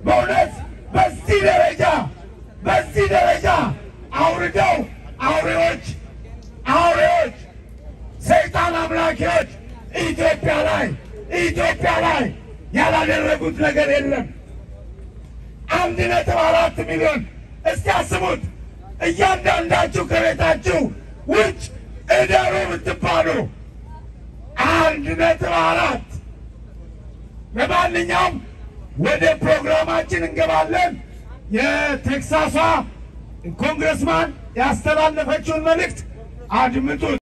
በእውነት በዚህ ደረጃ በዚህ ደረጃ አውርደው አውሬዎች አውሬዎች ሰይጣን አምላኪዎች ኢትዮጵያ ላይ ኢትዮጵያ ላይ ያላደረጉት ነገር የለም። አንድ ነጥብ አራት ሚሊዮን እስቲ አስቡት። እያንዳንዳችሁ ከቤታችሁ ውጭ እደሩ ብትባሉ አንድ ነጥብ አራት ለማንኛውም ወደ ፕሮግራማችን እንገባለን። የቴክሳሷ ኮንግረስማን ያስተላለፈችውን መልእክት አድምጡት።